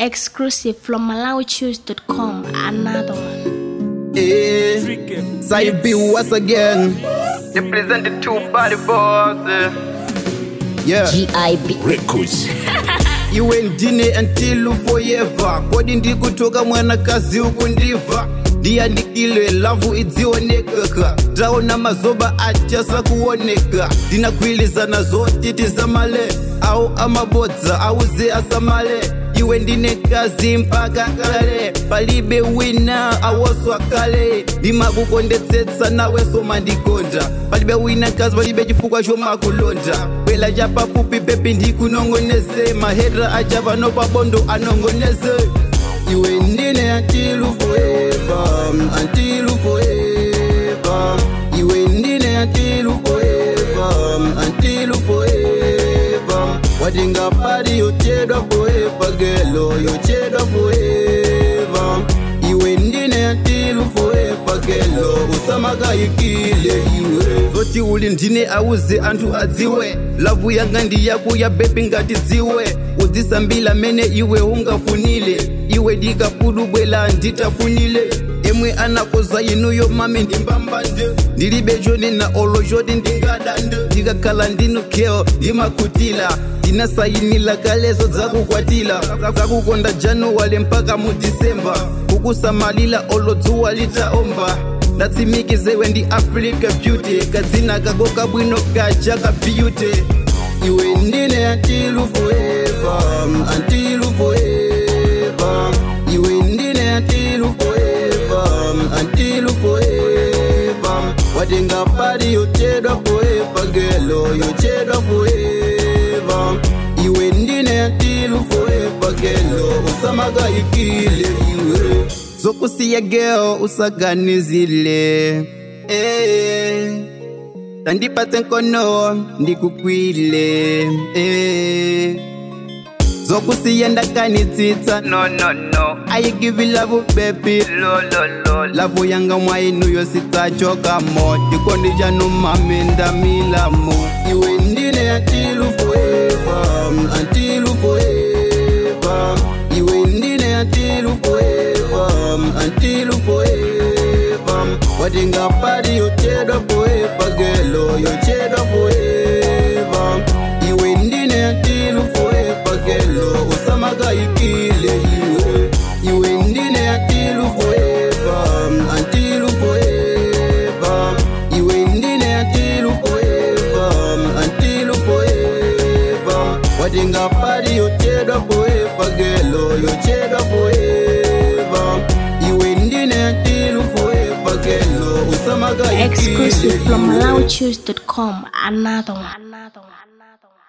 Exclusive from MalawiChoose.com. Another one. Eh, Saibi once again. They presented two body boys. Yeah. GIB Records. iwe ndine until forever kodi ndikutoka mwanakazi ukundiva ndiyandikile lavu idzionekeka taona mazoba achasa kuoneka ndinakwilizana zotiti zamale au amabodza auze asamale iwe ndine kazi mpaka kale palibe wina awoswa kale ndimakukondetsetsa nawe somandikonda palibe wina kazi palibe chifukwa chomakulonda bwela chapafupi pepi ndikunongoneze mahera acha pano pabondo anongoneze iwe ndine antilu forever antilu forever iwe ndine antilu forever antilu forever watingapari yochedwa forever gelo yochedwa forever iwe ndine antilu forever gelo usamakayikile iwe zoti uli ndine auze anthu adziwe lavu yanga ndi yakuya bebi ngati dziwe udzisambila mene iwe ungafunile iwe ndikapudu bwela nditafunile emwe anakoza inuyo mami ndimbambande ndilibe choni na olo choti ndingadande ndikakhala ndinukeo ndimakhutila ndinasayinila kalezo dzakukwatila zakukonda januwale mpaka mu disemba kukusamalila olo dzuwa litaomba ndatsimikizewe ndi africa beauty kadzina kako kabwino kaja ka beauty iwe ndine antilu forever antilu forever iwe ndine antilu forever antilu forever watingapari yochedwa forever gelo yochedwa forever iwe ndine antilu forever gelo usamakayikile iwe zokusiya geo usaganizile eh. tandipatse nkono ndikukwile eh. zokusiya ndakanitsitsa no no no i give you love baby lo lo lo lavu yanga mwainuyo sitsachokamo tikondi chanu mami ndamilamo iwe ndine antilu forever antilu forever iwe ndine antilu forever antilu forever watingapari yochedwa forever gelo yochedwa forever iwe ndine antilu forever gelo usamakayikile iwe iwe ndine antilu forever antilu forever iwe ndine antilu forever antilu forever watingapari yochedwa forever gelo yochedwa forever iwe ndine antilu forever gelo usamakayikile Exclusive from iwe MalawiChoose.com. Another one. Another one. Another one.